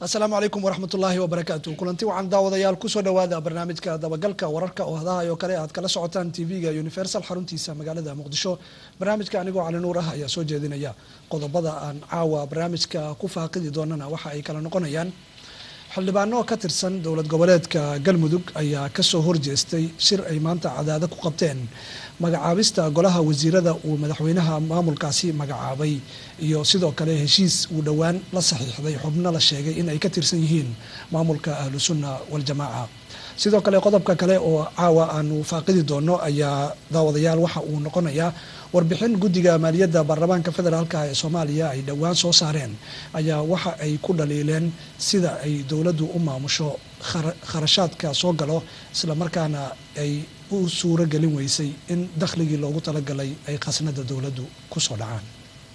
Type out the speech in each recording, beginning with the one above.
asalaamu calaykum waraxmat ullaahi wabarakaatu kulanti waxaan daawadayaal kusoo dhawaada barnaamijka dabagalka wararka oo hadaha oo kale aad kala socotaan tv-ga universal xaruntiisa magaalada muqdisho barnaamijka anigoo cali nuur ah ayaa soo jeedinaya qodobada aan caawa barnaamijka ku faaqidi doonana waxa ay kala noqonayaan xildhibaano ka tirsan dowlad goboleedka galmudug ayaa kasoo horjeestay shir ay maanta cadaado ku qabteen magacaabista golaha wasiirada uu madaxweynaha maamulkaasi magacaabay iyo sidoo kale heshiis uu dhowaan la saxiixday xubno la sheegay in ay ka tirsan yihiin maamulka ahlu sunna waljamaaca sidoo kale qodobka kale oo caawa aanu faaqidi doono ayaa daawadayaal waxa uu noqonayaa warbixin guddiga maaliyadda baarlamaanka federaalka ee soomaaliya ay dhowaan soo saareen ayaa waxa ay ku dhaliileen sida ay dowladdu u maamusho kharashaadka soo galo islamarkaana ay u suuro gelin weysay in dakhligii loogu talagalay ay khasnada dowladdu kusoo dhacaan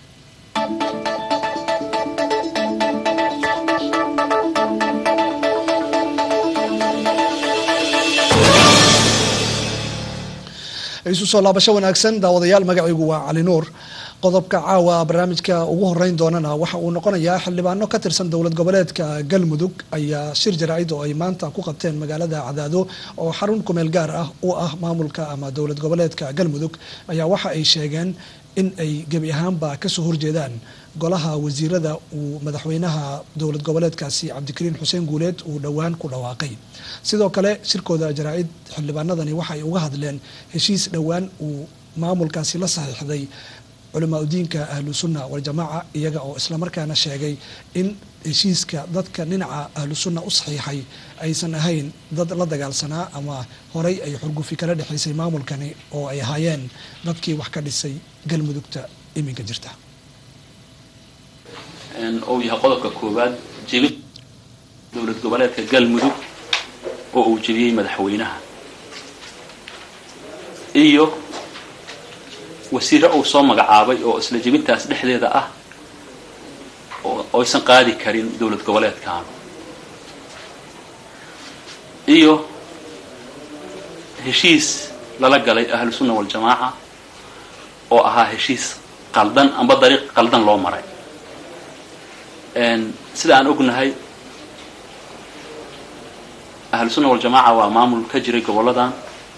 isu soo laabasho wanaagsan daawadayaal magacaygu waa cali nuur qodobka caawa barnaamijka ugu horeyn doonana waxa uu noqonayaa xildhibaano ka tirsan dowlad goboleedka galmudug ayaa shir jaraa'id oo ay maanta ku qabteen magaalada cadaado oo xarun kumeel gaar ah u ah maamulka ama dowlad goboleedka galmudug ayaa waxa ay sheegeen in ay gebi ahaanba kasoo horjeedaan golaha wasiirada uu madaxweynaha dowlad goboleedkaasi cabdikariin xuseen guuleed uu dhowaan ku dhawaaqay sidoo kale shirkooda jaraa-id xildhibaanadani waxa ay uga hadleen heshiis dhowaan uu maamulkaasi la saxiixday culamaa udiinka ahlu sunna waljamaaca iyaga oo islamarkaana sheegay in heshiiska dadka dhinaca ahlu sunna u saxiixay aysan ahayn dad la dagaalsanaa ama horay ay xurgufi kala dhexaysay maamulkani oo ay ahaayeen dadkii wax ka dhisay galmudugta iminka jirta uu yahay qodobka koowaad jebin dowlad goboleedka galmudug oo uu jebiyey madaxweynaha iyo wasiire uu soo magacaabay oo isla jebintaas dhexdeeda ah oo aysan qaadi karin dowlad goboleedkan iyo heshiis lala galay ahlu sunna waljamaaca oo ahaa heshiis qaldan amba dariiq qaldan loo maray sida aan ognahay ahlu sunna waljamaaca waa maamul ka jiray gobolladan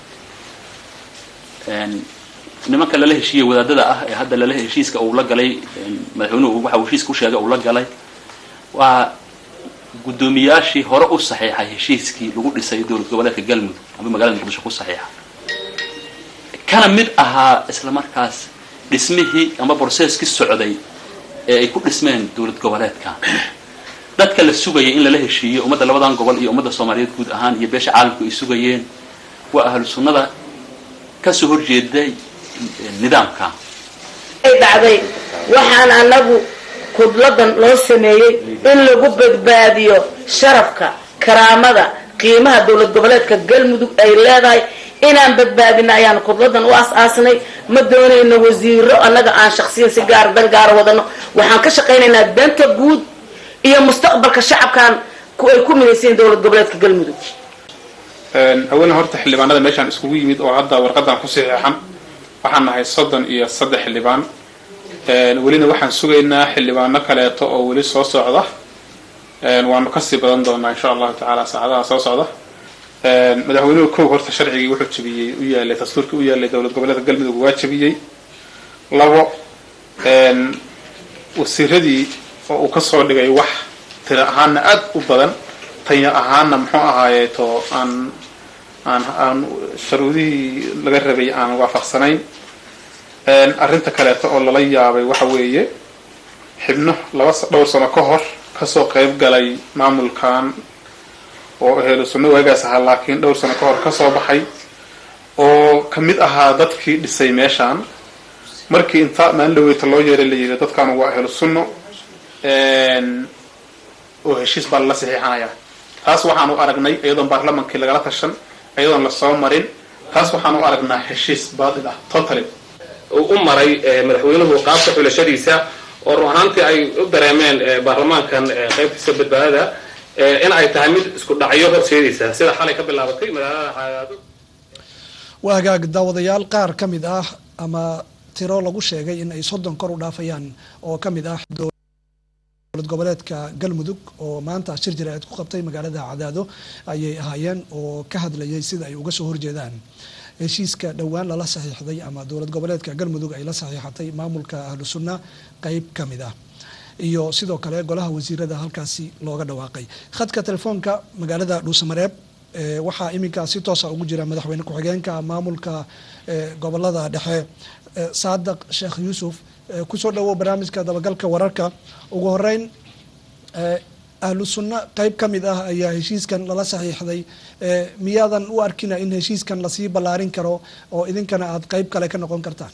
nimanka lala heshiiyey wadaadada ah ee hadda lala heshiiska uu la galay madaxweynuhu waxa uu heshiiska u sheegay uu la galay waa guddoomiyaashii hore u saxiixay heshiiskii lagu dhisay dowlad goboleedka galmudug ama magaalada muqdisho ku saxiixa kana mid ahaa isla markaas dhismihii ama brocesskii socday ee ay ku dhismeen dowlad goboleedkan dadka la sugayay in lala heshiiyo ummadda labadan gobol iyo ummadda soomaaliyeed guud ahaan iyo beesha caalamku ay sugayeen waa ahlu sunnada kasoo horjeeday nidaamka ay dhacday waxaan anagu kudladan loo sameeyey in lagu badbaadiyo sharafka karaamada qiimaha dowlad goboleedka galmudug ay leedahay inaan badbaadina ayaan kudladan u as-aasnay ma doonayno wasiiro annaga aan shaksiyan si gaar dan gaara wadano waxaan ka shaqaynaynaa danta guud iyo mustaqbalka shacabkan ay ku midaysayiin dowlad goboleedka galmudug haweeney horta xildhibaanada meeshaan iskugu yimid oo hadda warqadan ku saxiixan waxaan nahay soddon iyo saddex xildhibaan welina waxaan sugaynaa xildhibaano kaleeto oo weli soo socda waanu kasii badan doonaa insha allahu tacaala saacadaha soo socda madaxweynuhu kow horta sharcigii wuxuu jabiyey u yaalay dastuurkii u yaalay dowlad goboleedka galmudug waa jabiyey labo wasiiradii oo uu kasoo dhigay wax tira ahaana aad u badan taya ahaana muxuu ahaayeeto aan aan aan sharuudihii laga rabay aan waafaqsanayn arrinta kaleeto oo lala yaabay waxa weeye xibno laba dhowr sano ka hor kasoo qayb galay maamulkan oo ahelo sunno waagaas ahaa laakiin dhowr sano ka hor kasoo baxay oo ka mid ahaa dadkii dhisay meeshaan markii inta maalin dhaweyta loo yeeray la yidhi dadkaanu waa ahlu sunno oo heshiis baa lala saxiixanayaa taas waxaanu aragnay iyadoon baarlamankii lagala tashan iyadoon lasoo marin taas waxaanu aragnaa heshiis baadil ah totally uu u maray madaxweynuhu qaabka xulashadiisa oo run ahaantii ay u dareemeen baarlamaankan qaybtiisa badbaadada in ay tahay mid isku dhacyo horseedaysa sida xalay ka bilaabatay magaalada xayaado waa hagaag daawadayaal qaar ka mid ah ama tiro lagu sheegay in ay soddon kor u dhaafayaan oo ka mid ah dowlad goboleedka galmudug oo maanta shir jaraa'id ku qabtay magaalada cadaado ayay ahaayeen oo ka hadlayay sida ay uga soo horjeedaan heshiiska dhowaan lala saxiixday ama dowlad goboleedka galmudug ay la saxiixatay maamulka ahlu sunna qeyb ka mid ah iyo sidoo kale golaha wasiirada halkaasi looga dhawaaqay khadka telefoonka magaalada dhuusamareeb waxaa iminkaa si toosa ugu jira madaxweyne ku-xigeenka maamulka gobolada dhexe saadaq sheekh yuusuf kusoo dhawow barnaamijka dabagalka wararka ugu horeyn ahlu sunna qeyb ka mid ah ayaa heshiiskan lala saxiixday miyaadan u arkina in heshiiskan lasii ballaarin karo oo idinkana aada qeyb kale ka noqon kartaan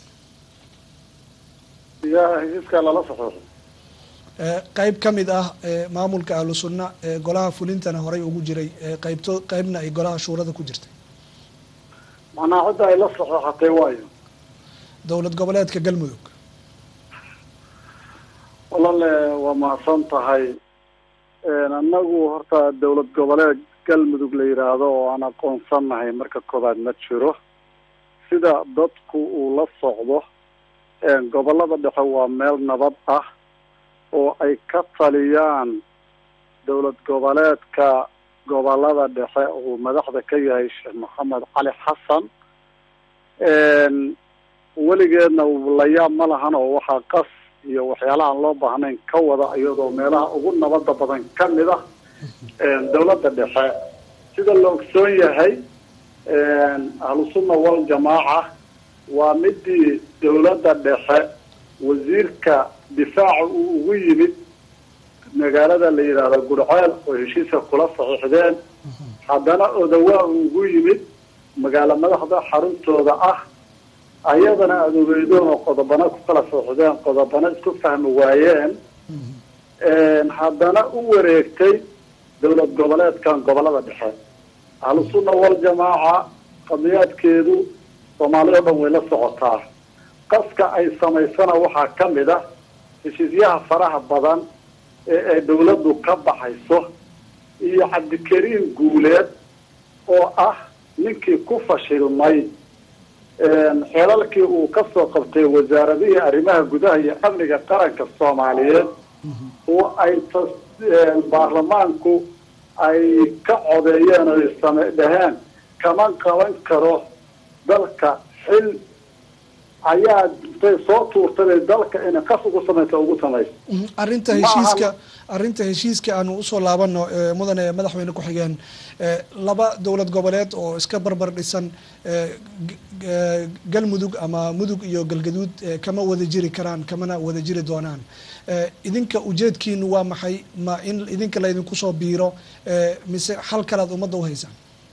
heshiiska lala saxiixo qeyb ka mid ah maamulka ahlu sunna golaha fulintana horey ugu jiray qeybto qeybna ay golaha shuurada ku jirtay macnaa cidda ay la saxiixatay waayo dowlad goboleedka galmudug walaale waa mahadsan tahay annagu horta dowlad goboleed galmudug la yidhaahdo oo aan aqoonsanahay marka koobaad ma jiro sida dadku uu la socdo gobolada dhexe waa meel nabad ah oo ay ka taliyaan dowlad goboleedka gobolada dhexe uu madaxda ka yahay sheekh maxamed cali xasan weligeedna layaab ma lahan oo waxaa qas iyo waxyaalaha aan loo baahnayn ka wada iyadoo meelaha ugu nabada badan ka mid ah dowladda dhexe sida la ogsoon yahay ahlusunna wal jamaaca waa midii dowladda dhexe wasiirka difaaca uu ugu yimid magaalada la yidhaahdo gurceel oo heshiiska kula saxiixdeen haddana odawaa uu ugu yimid magaalo madaxda xaruntooda ah ayadana aada ogeydoon oo qodobana ku kala saxiixdeen qodobana isku fahmi waayeen haddana u wareegtay dowlad goboleedkan gobolada dhexe ahlusunna wal jamaaca qadiyaadkeedu soomaaliya o dhan way la socotaa qaska ay samaysana waxaa ka mid ah heshiisyaha faraha badan ee ay dawladdu ka baxayso iyo cabdikariim guuleed oo ah ninkii ku fashilmay xeelalkii uu ka soo qabtay wasaaradihii arrimaha gudaha iyo amniga qaranka soomaaliyeed oo ay baarlamaanku ay ka codeeyeen oo same dhaheen kama qaban karo dalka xil ayaa intay soo tuurtay dalka inay qas ugu samaysa ugu samayso arrinta heshiiska arrinta heshiiska aanu usoo laabano mudane madaxweyne ku-xigeen laba dowlad goboleed oo iska barbar dhisan galmudug ama mudug iyo galgaduud kama wada jiri karaan kamana wada jiri doonaan idinka ujeedkiinu waa maxay ma in idinka laydinku soo biiro mise xal kalead ummadda uhaysaan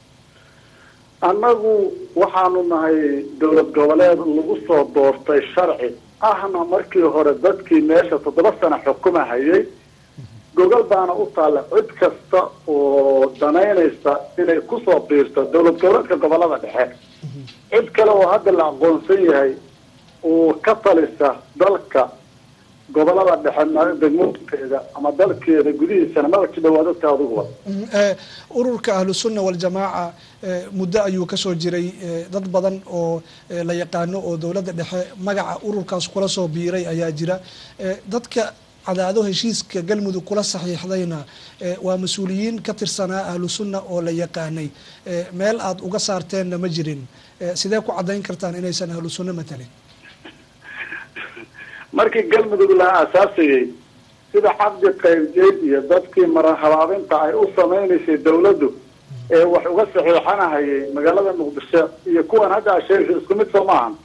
annagu waxaanu nahay dowlad goboleed lagu soo doortay sharci ahna markii hore dadkii meesha toddoba sano xukuma hayay gogol baana u taalla cid kasta oo danaynaysa inay kusoo biirto dowlad goboleedka gobolada dhexe cid kale oo hadda la aqoonsan yahay oo ka talisa dalka gobolada dhexe degmooyinkeeda ama dalkeeda gudihiisana maba ki dhawaa dadka aduguba ururka ahlu sunna waljamaaca muddo ayuu kasoo jiray dad badan oo la yaqaano oo dowladda dhexe magaca ururkaas kula soo biiray ayaa jira dadka cadaado heshiiska galmudug kula saxiixdayna waa mas-uuliyiin ka tirsanaa ahlu sunna oo la yaqaanay meel aada uga saarteenna ma jirin sidee ku caddayn kartaan inaysan ahlu sunna matalin markii galmudug la aasaasayey sida cabdi qaybjeed iyo dadkii marahabaabinta ay u samaynaysay dawladdu ee wax uga saxiixanahayay magaalada muqdisho iyo kuwan hadda asheegsa isku mid soo maahan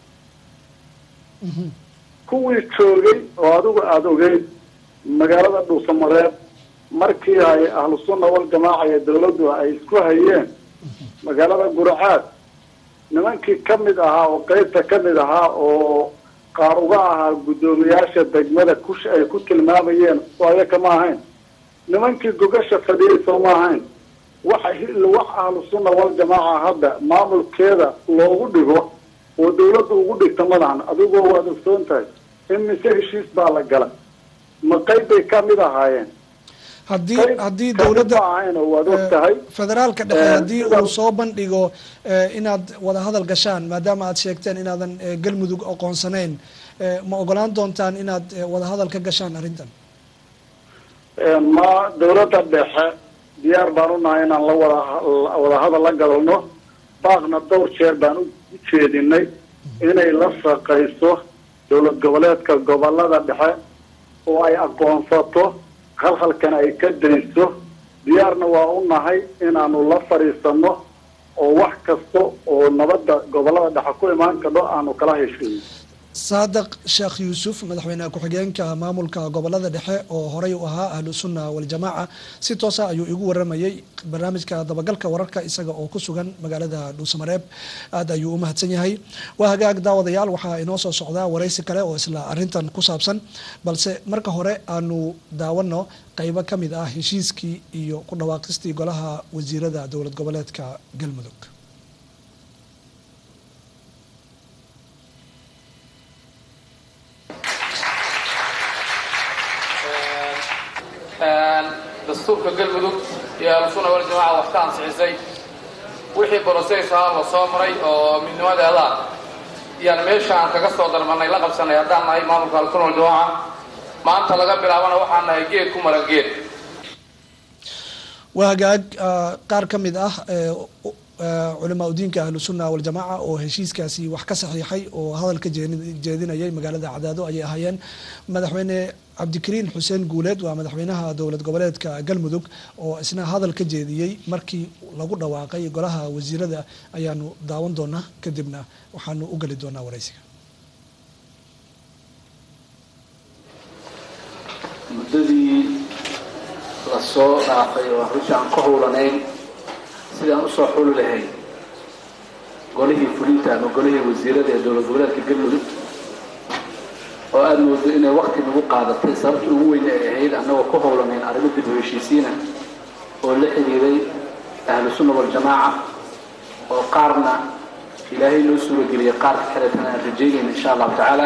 kuwii joogay oo adigu aada ogeyd magaalada dhuusamareeb markii ay ahlu sunna wal jamaaca iyo dawladdu ay isku hayeen magaalada guracaad nimankii kamid ahaa oo qeybta kamid ahaa oo qaar uga ahaa guddoomiyaasha degmada kush ay ku tilmaamayeen oo ayaka ma ahayn nimankii gogasha fadhiyay soo ma ahayn waxa wax ahlu sunna wal jamaaca hadda maamulkeeda loogu dhigo oo dawladda ugu dhigta madahan adigoo waad ogsoon tahay in mise heshiis baa la gala ma qayb bay kamid ahaayeen haddii haddii dowladda ahayn oo waad og tahay federaalka dhexe haddii uu soo bandhigo inaad wada hadal gashaan maadaama aad sheegteen inaadan galmudug aqoonsanayn ma ogolaan doontaan inaad wada hadal ka gashaan arrintan ma dawladda dhexe diyaar baan u nahay inaan la wada wadahadal la galno baaqna dhowr jeer baan u jeedinay inay la shaqayso dowlad goboleedka gobolada dhexe oo ay aqoonsato halhalkana ay ka dayso diyaarna waa u nahay inaanu la fadhiisano oo wax kasta oo nabadda gobolada dhexe ku imaan kadho aanu kala heshiino saadiq sheekh yuusuf madaxweyne ku-xigeenka maamulka gobolada dhexe oo horey u ahaa ahlu sunna waljamaaca si toosa ayuu igu waramayey barnaamijka dabagalka wararka isaga oo ku sugan magaalada dhuusamareeb aad ayuu u mahadsan yahay waa hagaag daawadayaal waxaa inoo soo socdaa waraysi kale oo isla arintan ku saabsan balse marka hore aanu daawano qeybo ka mid ah heshiiskii iyo ku dhawaaqistii golaha wasiirada dowlad goboleedka galmudug dastuurka galmudug iyo ahlusuna waljamaca wax ka ansixisay wixii broseys ahaa la soo maray oo midnimadeeda iyaan meesha aan kaga soo darmanay la qabsanay haddaan nahay maamulka ahlusuna waljamaca maanta laga bilaabana waxaan nahay geed ku maran geed waa hagaag qaar ka mid ah culamaa udiinka ahlu sunna waljamaaca oo heshiiskaasi wax ka saxiixay oo hadal ka jeedinayay magaalada cadaado ayay ahaayeen madaxweyne cabdikariin xuseen guuleed waa madaxweynaha dowlad goboleedka galmudug oo isna hadal ka jeediyey markii lagu dhawaaqay golaha wasiirada ayaanu daawan doonaa kadibna waxaanu u geli doonaa waraysiga muddadii lasoo dhaafay oo runtii aan ka howlanayn sidaan usoo xuli lahayn golihii fulinta ama golihii wasiirada ee dowlad goboleedka galmudug oo aada moodo inay wakti nagu qaadatay sababta ugu weyn ay ahayd annagoo ku howlanayn arrimo dib u heshiisiina oo la xidhiiray ahlu sunna waljamaaca oo qaarna ilaahay noo suurageliyay qaarka kaleetana aan rajaynayna insha allahu tacaala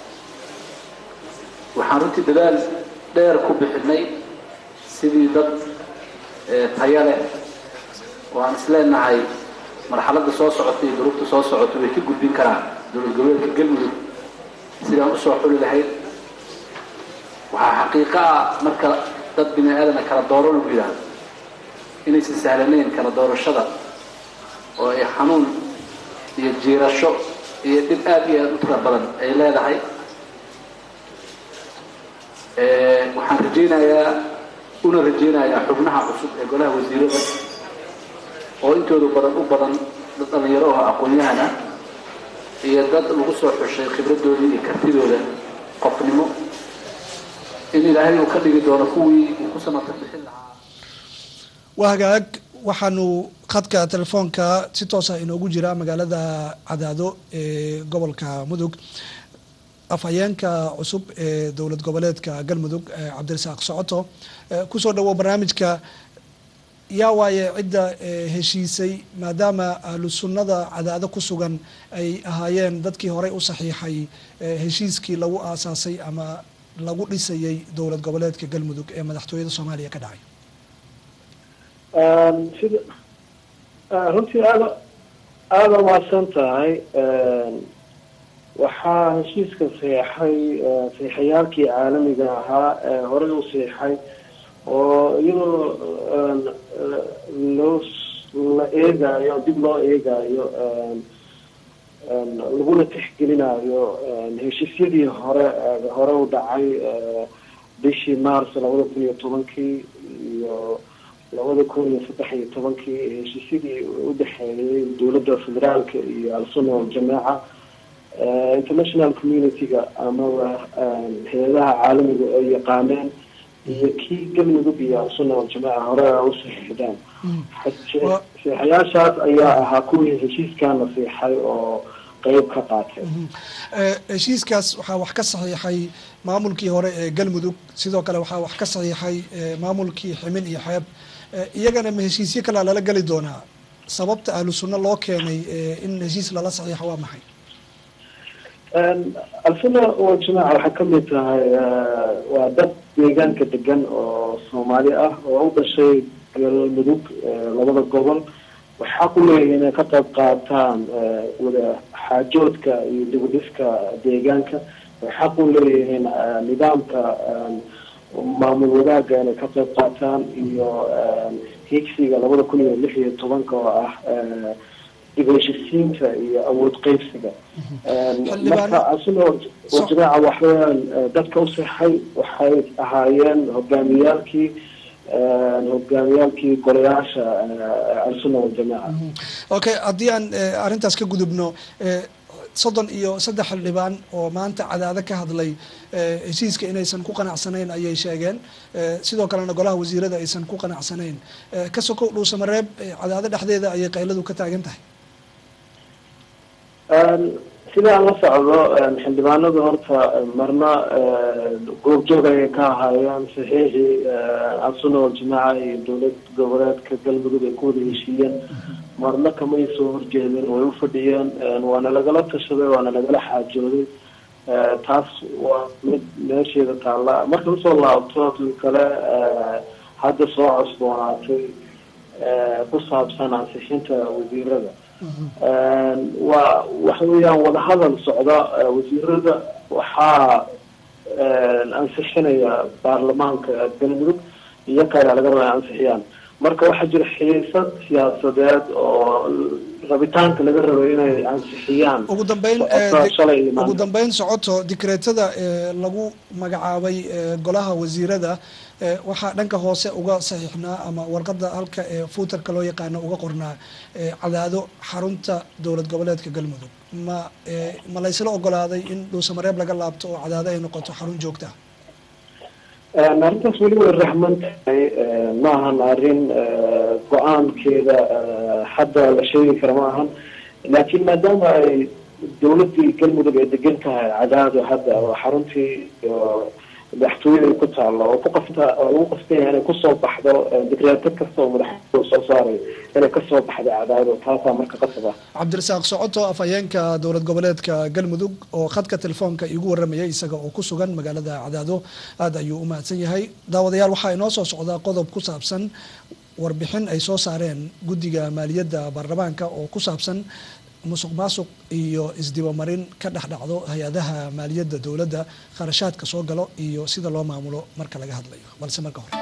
waxaan runtii dadaal dheer ku bixinay sidii dad taya leh oo aan isleenahay marxaladda soo socota iyo duruufta soo socota way ka gudbin karaan dowlad goboleedka galmudug sidaan usoo xuli lahayd waxaa xaqiiqo ah marka dad bini aadana kala dooro lagu yidhaahdo inaysan sahlanayn kala doorashada oo ay xanuun iyo jiirasho iyo dhib aada iyo aada u tira badan ay leedahay waxaan rajaynayaa una rajaynayaa xubnaha cusub ee golaha wasiirada oo intooda badan u badan dad dhalinyaro oo aqoon-yahan ah iyo dad lagu soo xushay khibradoodii iyo kartidooda qofnimo in ilaahay uu ka dhigi doono kuwii uu ku samata bixin lahaa waa hagaag waxaanu khadka telefoonka si toosa inoogu jira magaalada cadaado ee gobolka mudug afhayeenka cusub ee dowlad goboleedka galmudug cabdirasaaq socoto kusoo dhawo barnaamijka yaa waaye cidda heshiisay maadaama ahlu sunnada cadaado ku sugan ay ahaayeen dadkii horey u saxiixay heshiiskii lagu aasaasay ama lagu dhisayay dowlad goboleedka galmudug ee madaxtooyada soomaaliya ka dhacay sida runtii aada aada umahadsan tahay waxaa heshiiska saxeixay saxeixayaalkii caalamiga ahaa ee horey u saxeixay oo iyadoo loo la eegaayo dib loo eegaayo laguna tixgelinayo heshiisyadii hore hore u dhacay bishii mars labada kun iyo tobankii iyo labada kun iyo saddex iyo tobankii heshiisyadii udhexeeyay dowladda federaalka iyo al-sunna waljamaaca international community-ga amaba hay-adaha caalamiga ay yaqaaneen iyo kii galmudug iyo al-sunna waljamaaca hore u saxiixdaan saxeixayaashaas ayaa ahaa kuwii heshiiskan la siixay oo qeyb ka qaatay heshiiskaas waxaa wax ka saxiixay maamulkii hore ee galmudug sidoo kale waxaa wax ka saxiixay maamulkii ximin iyo xeeb iyagana ma heshiisyo kalea lala geli doonaa sababta ahlu sunna loo keenay in heshiis lala saxiixo waa maxay al-sunna waljamaaca waxay kamid tahay waa dad deegaanka degan oo soomaali ah oo u dhashay galmudug labada gobol waxay xaq u leeyihin inay ka qayb qaataan wada xaajoodka iyo dibudhiska deegaanka waxay xaq u leeyihiin nidaamka maamul wadaagga inay ka qayb qaataan iyo higsiga labada kun iyo lix iyo tobanka oo ah dib u heshisiinta iyo awood qeybsiga marka asina wajamaaca waxaweyaan dadka u sexay waxay ahaayeen hogaamiyaalkii hogaamiyaalkii golayaasha alsunna waljamaaca okay haddii aan arrintaas ka gudubno soddon iyo saddex xildhibaan oo maanta cadaado ka hadlay heshiiska inaysan ku qanacsanayn ayay sheegeen sidoo kalena golaha wasiirada aysan ku qanacsanayn ka sokow dhuusamareeb cadaado dhexdeeda ayay qayladu ka taagan tahay sidaan la socdo xildhibaanadu horta marna goobjoog ayay ka ahaayeen saxiixii alsunna waljamaaca iyo dowlad goboleedka galmudug ay ku wada heshiiyeen marna kamay soo horjeedeen way u fadhiyeen waana lagala tashaday waana lagala xaajooday taas waa mid meesheeda taalla marka usoo laabto tan kale hadda soo cusboonaatay ku saabsan ansixinta wasiirada waa waxa weeyaan wadahadal socda wasiirada waxaa ansixinaya baarlamaanka galmudug iyo kale laga raba ansixiyaan marka waxaa jira xiisad siyaasadeed oo rabitaanka laga rabo inay ansixiyaan ugu dambeyn ugu dambeyn socoto dikreetada lagu magacaabay golaha wasiirada waxaa dhanka hoose uga saxiixnaa ama warqada halka ee fuutarka loo yaqaano uga qornaa cadaado xarunta dowlad goboleedka galmudug ma ma laysla ogolaaday in dhuusamareeb laga laabto oo cadaado ay noqoto xarun joogta arrintaas weli way raxman tahay ma ahan arrin go-aankeeda hadda la sheegi kara ma ahan laakiin maadaama ay dowladii galmudug ay degan tahay cadaado hadda oo xaruntii madaxtooyada ay ku taalo oo ku qafta oo lagu qastaya inay kusoo baxdo digreeto kasta oo madaxtooyada soo saaray inay kasoo baxdo cadaado taasaa marka qasab ah cabdirasaaq socoto afhayeenka dowlad goboleedka galmudug oo khadka telefoonka iigu waramayay isaga oo ku sugan magaalada cadaado aada ayuu u mahadsan yahay daawadayaal waxaa inoo soo socdaa qodob ku saabsan warbixin ay soo saareen guddiga maaliyadda baarlamaanka oo ku saabsan musuq maasuq iyo isdibamarin ka dhex dhacdo hay-adaha maaliyadda dowladda kharashaadka soo galo iyo sida loo maamulo marka laga hadlayo balse marka hore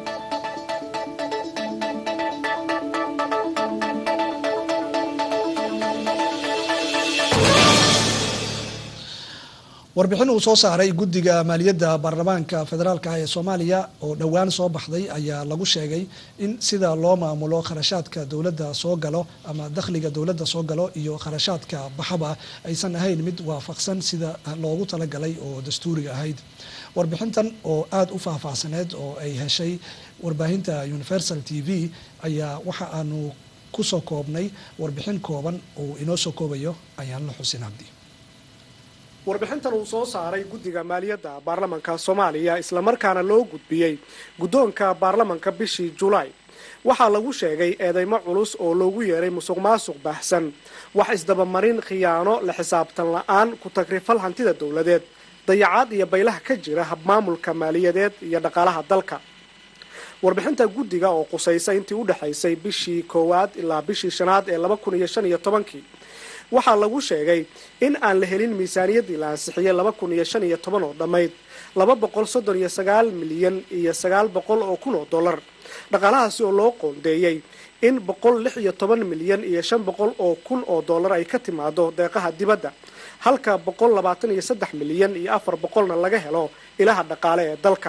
warbixin uu soo saaray guddiga maaliyadda baarlamaanka federaalka ah ee soomaaliya oo dhowaan soo baxday ayaa lagu sheegay in sida loo maamulo kharashaadka dowladda soo galo ama dakhliga dowladda soo galo iyo kharashaadka baxaba aysan ahayn mid waafaqsan sida loogu talagalay oo dastuuriga ahayd warbixintan oo aada u faahfaahsaneed oo ay heshay warbaahinta universal t v ayaa waxa aanu kusoo koobnay warbixin kooban oo inoo soo koobayo ayaanla xusin cabdi warbixintan uu soo saaray guddiga maaliyadda baarlamanka soomaaliya islamarkaana loo gudbiyey guddoonka baarlamanka bishii julaay waxaa lagu sheegay eedeymo culus oo loogu yeeray musuq maasuq baahsan wax isdabamarin khiyaano la xisaabtan la-aan ku tagrifal hantida dowladeed dayacaad iyo baylaha ka jira habmaamulka maaliyadeed iyo dhaqaalaha dalka warbixinta guddiga oo qusaysa intii u dhexaysay bishii koowaad ilaa bishii shanaad ee laba kun iyo shan iyo tobankii waxaa lagu sheegay in aan la helin miisaaniyaddii la ansixiyey laba kun iyo shan iyo toban oo dhammayd laba boqol soddon iyo sagaal milyan iyo sagaal boqol oo kun oo dollar dhaqaalahaasi oo loo qoondeeyey in boqol lix iyo toban milyan iyo shan boqol oo kun oo dollar ay ka timaado deeqaha dibadda halka boqol labaatan iyo saddex milyan iyo afar boqolna laga helo ilaha dhaqaale ee dalka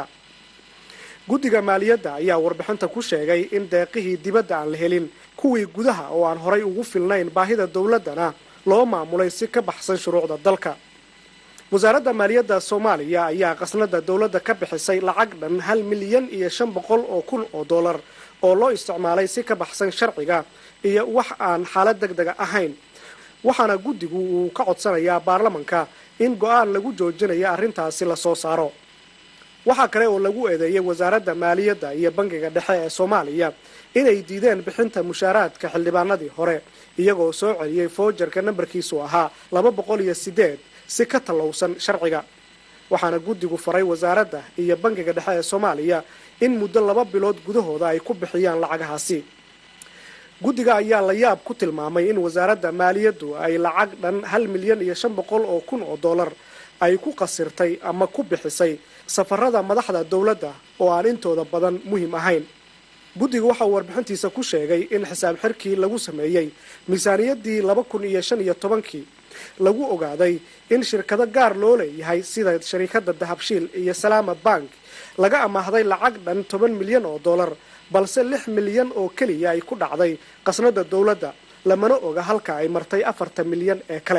guddiga maaliyadda ayaa warbixinta ku sheegay in deeqihii dibadda aan la helin kuwii gudaha oo aan horay ugu filnayn baahida dowladdana loo maamulay si ka baxsan shuruucda dalka wasaaradda maaliyadda soomaaliya ayaa qasnada dowladda ka bixisay lacag dhan hal milyan iyo shan boqol oo kun oo dollar oo loo isticmaalay si ka baxsan sharciga iyo wax aan xaalad deg dega ahayn waxaana guddigu uu ka codsanayaa baarlamanka in go-aan lagu joojinayo arrintaasi lasoo saaro waxaa kale oo lagu eedeeyay wasaaradda maaliyadda iyo bangiga dhexe ee soomaaliya inay diideen bixinta mushaaraadka xildhibaanadii hore iyagoo soo celiyey foojarka nambarkiisu ahaa laba boqol iyo sideed si ka tallowsan sharciga waxaana guddigu faray wasaaradda iyo bangiga dhexe ee soomaaliya in muddo laba bilood gudahooda ay ku bixiyaan lacagahaasi guddiga ayaa la yaab ku tilmaamay in wasaaradda maaliyaddu ay lacag dhan hal milyan iyo shan boqol oo kun oo dollar ay ku qasirtay ama ku bixisay safarada madaxda dowladda oo aan intooda badan muhiim ahayn guddiga waxa uu warbixintiisa ku sheegay in xisaab xirkii lagu sameeyey miisaaniyaddii laba kun iyo shan iyo tobankii lagu ogaaday in shirkado gaar loo leeyahay sida shariikada dahabshiil iyo salaama bank laga amaahday lacag dhan toban milyan oo dollar balse lix milyan oo keliya ay ku dhacday qasnada dowladda lamana oga halka ay martay afartan milyan ee kale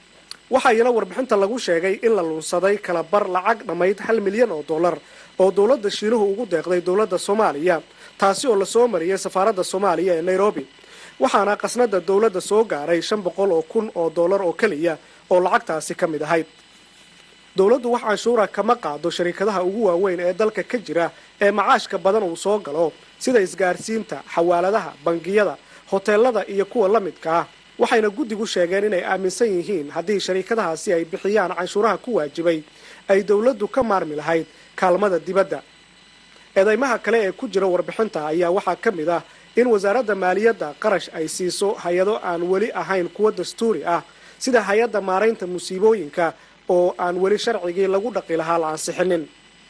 waxaa iyana warbixinta lagu sheegay in la lunsaday kala bar lacag dhammayd hal milyan oo dollar oo dowladda shiinuhu ugu deeqday dowladda soomaaliya taasi oo lasoo mariyay safaaradda soomaaliya ee nairobi waxaana qasnada dowladda soo gaaray shan boqol oo kun oo dollar oo keliya oo lacagtaasi ka mid ahayd dowladdu wax canshuura kama qaado shariikadaha ugu waaweyn ee dalka ka jira ee macaashka badan uu soo galo sida isgaarsiinta xawaaladaha bangiyada hoteelada iyo kuwa la midka ah waxayna guddigu sheegeen inay aaminsan yihiin haddii shariikadahaasi ay bixiyaan canshuuraha ku waajibay ay dowladdu ka maarmi lahayd kaalmada dibadda eedeymaha kale ee ku jira warbixinta ayaa waxaa ka mid ah in wasaaradda maaliyadda qarash ay siiso hay-ado aan weli ahayn kuwa dastuuri ah sida hay-adda maaraynta musiibooyinka oo aan weli sharcigii lagu dhaqi lahaa la ansixinin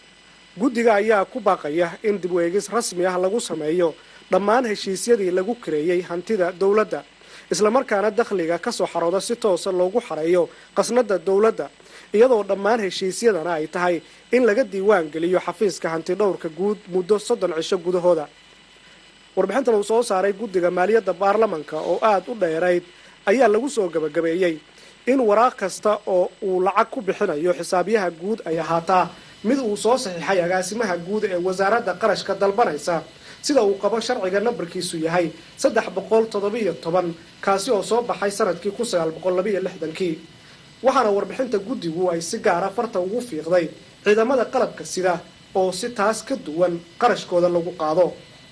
guddiga ayaa ku baaqaya in dib u eegis rasmi ah lagu sameeyo dhammaan heshiisyadii lagu kareeyey hantida dowladda islamarkaana dakhliga ka soo xarooda si toosa loogu xareeyo qasnada dowladda iyadoo dhammaan heshiisyadana ay tahay in laga diiwaan geliyo xafiiska hanti dhowrka guud muddo soddon cisho gudahooda warbixintan uu soo saaray guddiga maaliyadda baarlamanka oo aada u dheerayd ayaa lagu soo gabagabeeyey in waraaq kasta oo uu lacag ku bixinayo xisaabyaha guud ay ahaataa mid uu soo saxiixay agaasimaha guud ee wasaaradda qarashka dalbanaysa sida uu qabo sharciga nambarkiisu yahay saddex boqol toddobiyo toban kaasi oo soo baxay sanadkii kun sagaal boqol labiiyo lixdankii waxaana warbixinta guddigu ay si gaara farta ugu fiiqday ciidamada qalabka sida oo si taas ka duwan qarashkooda lagu qaado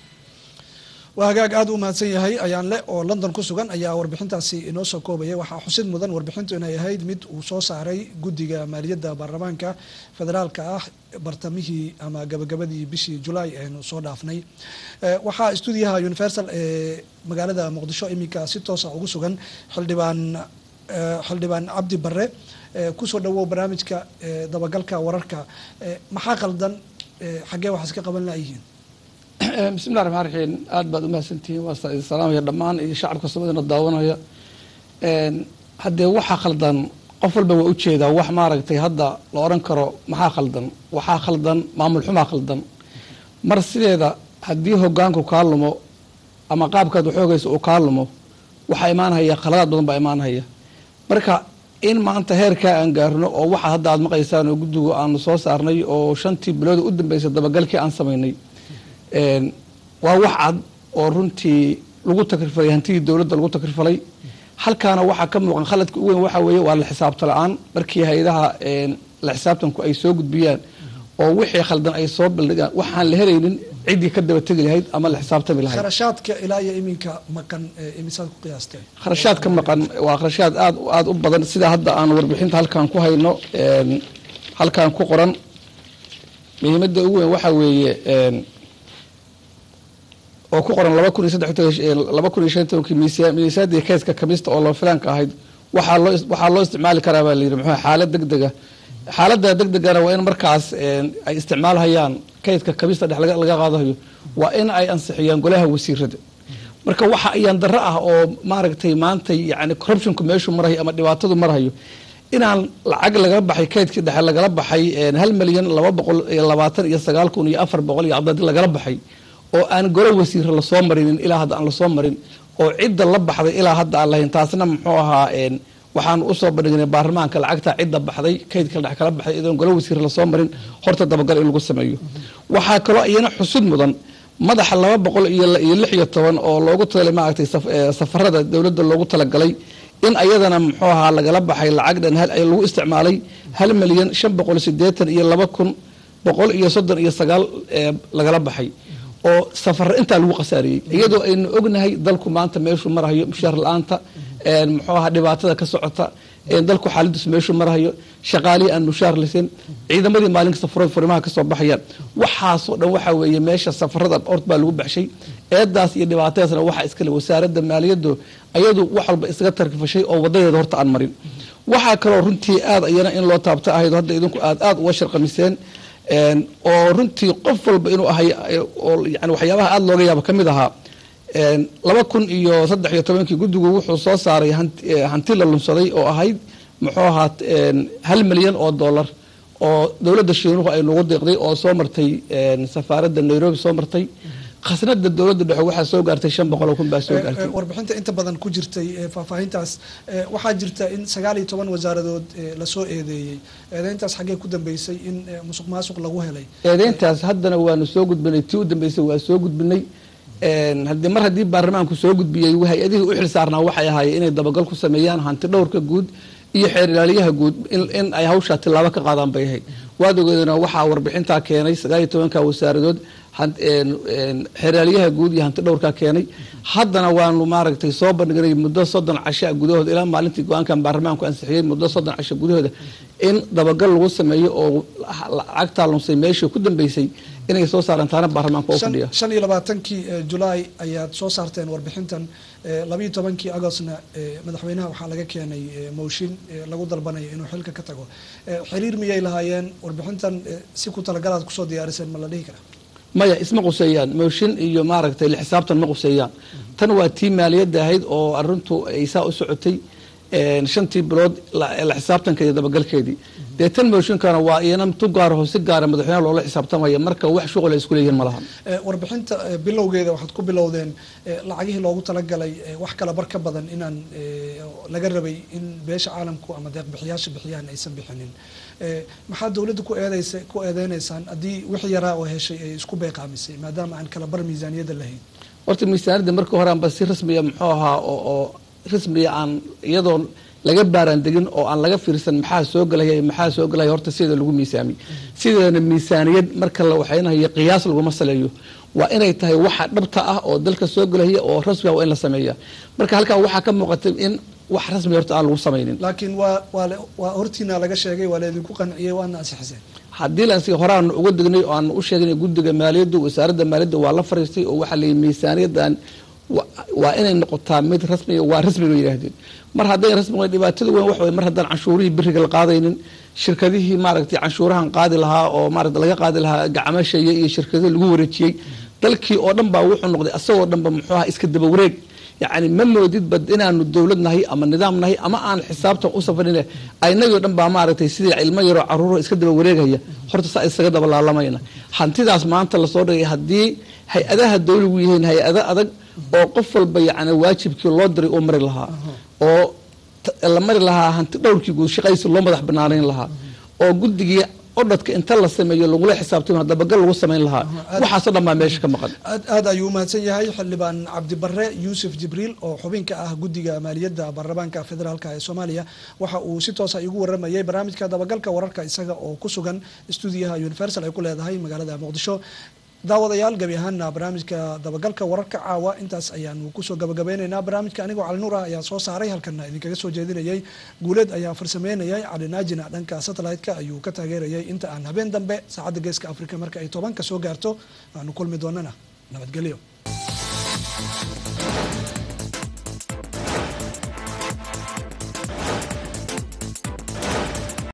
waa hagaag aada u mahadsan yahay ayaan le oo london ku sugan ayaa warbixintaasi inoo soo koobaya waxaa xusid mudan warbixintu inay ahayd mid uu soo saaray guddiga maaliyadda baarlamaanka federaalka ah bartamihii ama gabagabadii bishii julaay aynu soo dhaafnay waxaa stuudiyaha universal ee magaalada muqdisho iminka si toosa ugu sugan xildhibaan xildhibaan cabdi bare kusoo dhawow barnaamijka dabagalka wararka maxaa qaldan xaggee waxaas ka qaban laayihiin bismillahi raxmaan raxiim aada baad umahadsantihiin waa idin salaamaya dhammaan iyo shacabka soomaalina daawanaya haddee waxaa khaldan qof walba waa ujeedaa wax maaragtay hadda la odhan karo maxaa khaldan waxaa khaldan maamul xumaa khaldan mar sideeda haddii hogaanku kaa lumo ama qaabkaad waxoogaysa uu kaa lumo waxaa imaanhaya khaladaad badan baa imaanhaya marka in maanta heerkaa aan gaarno oo waxa hadda aad maqaysaan oo guddigu aanu soo saarnay oo shantii bilooda u dambeysay dabagalkii aan samaynay waa wax cad oo runtii lagu takrifalay hantidii dowladda lagu takrifalay halkaana waxaa ka muuqan khaladka u weyn waxaa weeye waa la xisaabta la-aan markii hay-adaha la xisaabtanku ay soo gudbiyaan oo wixii khaldan ay soo baldhigaan waxaan la helaynin ciddii ka daba tegi lahayd ama la xisaabtami lahayd kharashaadka ilaa iyo iminka maqan imisaad ku qiyaastay kharashaadka maqan waa kharashaad aad aada u badan sida hadda aan warbixinta halkaan ku hayno halkaan ku qoran muhiimadda ugu weyn waxaa weeye oo ku qoran laba kun iyo saddex laba kun iyo shan tobankii miisaadii keeska kamista oo loo filaanka ahayd waxaa loo waxaa loo isticmaali karaa baa layidhi muxuu xaalad deg dega xaaladda deg degana waa in markaas ay isticmaalhayaan kaydka kamista dhex laga qaadahayo waa in ay ansixiyaan golaha wasiirada marka waxa ayaan darro ah oo maaragtay maanta yani corruptionku meeshuu marhayo ama dhibaatadu marhayo inaan lacag lagala baxay kaydkii dhexe lagala baxay hal milyan laba boqol iyo labaatan iyo sagaal kun iyo afar boqol iyo cadadi lagala baxay oo aan golo wasiira lasoo marinin ilaa hadda aan lasoo marin oo cidda la baxday ilaa hadda aan lahayn taasna muxuu ahaa waxaan usoo bandhignay baarlamaanka lacagta cidda baxday kaydka dhex kala baxday idoon golo wasiir lasoo marin horta dabagal in lagu sameeyo waxaa kaloo iyana xusud mudan madaxa laba boqol iyo lix iyo toban oo loogu talay maaragtay safarada dowladda loogu talagalay in ayadana muxuu ahaa lagala baxay lacag dhan lagu isticmaalay hal milyan shan boqol sideetan iyo laba kun boqol iyo soddon iyo sagaal lagala baxay oo safar intaa lagu khasaariyey iyadoo aynu ognahay dalku maanta meeshuu marahayo mushaar la-aanta muxuu ahaa dhibaatada ka socota dalku xaaladiisu meeshuu marahayo shaqaalihii aan mushaar lasin ciidamadii maalinka safaro furimaha kasoo baxayaan waxaasoo dhan waxaa weeye meesha safarada ort baa lagu baxshay eedaas iyo dhibaatadaasna waxaa iskale wasaaradda maaliyaddu ayadu wax walba isaga tarkifashay oo wadadeeda horta aan marin waxaa kaloo runtii aad iyana in loo taabto ahayd hadda idinku aad aad uga sharqamiseen oo runtii qof walba inuu ahay oo yani waxyaabaha aada looga yaabo ka mid ahaa laba kun iyo saddex iyo tobankii guddigu wuxuu soo saaray hanti la lunsaday oo ahayd muxuu ahaa hal milyan oo dollar oo dowladda shiinuhu ay nagu deeqday oo soo martay safaaradda nairobi soo martay khasnada dowladda dhexe waxaa soo gaartay shan boqol oo kun baa soo gaartay warbixinta inta badan ku jirtay faahfaahintaas waxaa jirta in sagaal iyo toban wasaaradood lasoo eedeeyey eedeyntaas xaggee ku dambeysay in musuq maasuq lagu helay eedeyntaas haddana waanu soo gudbinay tii u dambeysay waa soo gudbinay haddii mar haddii baarlamaanku soo gudbiyey hay-adihii u xil saarnaa waxay ahaayeen inay dabagal ku sameeyaan hanti dhowrka guud iyo xeer ilaaliyaha guud in ay hawshaa tilaabo ka qaadaan bay ahayd waad ogeedana waxaa warbixintaa keenay sagaal iyo tobanka wasaaradood xeeraalyaha guud iyo hanti dhowrkaa keenay haddana waanu maaragtay soo bandhignay muddo soddon casha gudahooda ilaa maalintii go-aankan baarlamaanku ansixiyey muddo soddon casho gudahooda in dabagal lagu sameeyo oo lacagtaa lunsay meeshii ku dambeysay inay soo saaraan taana baarlamaanka oo fadhiya shan iyo labaatankii julaay ayaad soo saarteen warbixintan labayo tobankii agostna madaxweynaha waxaa laga keenay mooshin lagu dalbanayo inuu xilka ka tago xiriir miyay lahaayeen warbixintan si ku talagalaad kusoo diyaariseen ma la dhihi karaa maya isma quseeyaan mooshin iyo maaragtay xisaabtan ma quseeyaan tan waa tii maaliyadda ahayd oo arintu ay saa u socotay shantii bilood la xisaabtanka iyo dabagalkeedii dee tan mooshinkana waa iyana tu gaaraho si gaara madaxweynaha loola xisaabtamaya marka wax shuqul ay isku leeyihiin ma laha warbixinta bilowgeeda waxaad ku bilowdeen lacagihii loogu talagalay wax kala bar ka badan inaan laga rabay in beesha caalamku ama deeqbixiyaasha bixiyaan aysan bixinin maxaa dowladda ku eedeysa ku eedeyneysaan haddii wixii yaraa oo heshay ay isku beeqaamisay maadaama aan kala bar miisaaniyadda lahayn horta miisaaniyadda markii hore aanba si rasmiya muxuu ahaa oo rasmiya aan iyadoo laga baaraan degin oo aan laga fiirsan maxaa soo gelaya maxaa soo gelaya horta sida lagu miisaamiy sideedana miisaaniyad marka la waxaynayo qiyaas laguma saleeyo waa inay tahay waxa dhabta ah oo dalka soo gelaya oo rasmiga waa in la sameeya marka halkaa waxaa ka muuqatay in wax rasmi horta aan lagu samaynin laakiin waa waa waa hortiina laga sheegay waa laydinku qanciyey waana ansixiseen haddii lansi horeaanu uga degnay oo aanu u sheegnay guddiga maaliyaddu wasaaradda maaliyadda waa la fariistay oo waxaa layihi miisaaniyaddan waa inay noqotaa mid rasmiga waa rasmiga yidhaahdeen mar hadday rasmiga dhibaatada weyn waxa mar haddaan canshuurihii biriga la qaadaynin shirkadihii maaragtay canshuurahan qaadi lahaa oo maarata laga qaadi lahaa gacmashaya iyo shirkadihii lagu wareejiyey dalkii oo dhan baa wuxuu noqday asagoo dhan ba muxuu aha iska daba wareeg yacni ma moodid bad inaanu dowlad nahay ama nidaam nahay ama aan xisaabtan u safarin aynagoo dhan baa maaragtay sidii cilmo yaroo caruuro iska daba wareegaya horta saa isaga daba laalamayna hantidaas maanta lasoo dhigay haddii hay-adaha dowligu yihiin hay-ado adag oo qof walba yacni waajibkii loo diray uu mari lahaa oo la mari lahaa hanti dhowrkii guud shaqaysi loo madax banaanayn lahaa oo guddigii odhadka inta la sameeyo lagula xisaabtamo dabagal lagu samayn lahaa waxaasoo dhan baa meesha ka maqan aad aad ayuu umahadsan yahay xildhibaan cabdibare yuusuf jibriil oo xubinka ah guddiga maaliyadda baarlamaanka federaalka ee soomaaliya waxa uu si toosa igu waramayay barnaamijka dabagalka wararka isaga oo ku sugan stuudiyaha universal ay ku leedahay magaalada muqdisho daawadayaal gebi ahaana barnaamijka dabagalka wararka caawa intaas ayaanu kusoo gabagabeyneynaa barnaamijka anigoo cali nuur ah ayaa soo saaray halkana idinkaga soo jeedinayay guuleed ayaa farsameynayay cali naajina dhanka satellite-ka ayuu ka taageerayay inta aan habeen dambe saacadda geeska africa marka ay tobanka soo gaarto aanu kulmi doonana nabadgelyo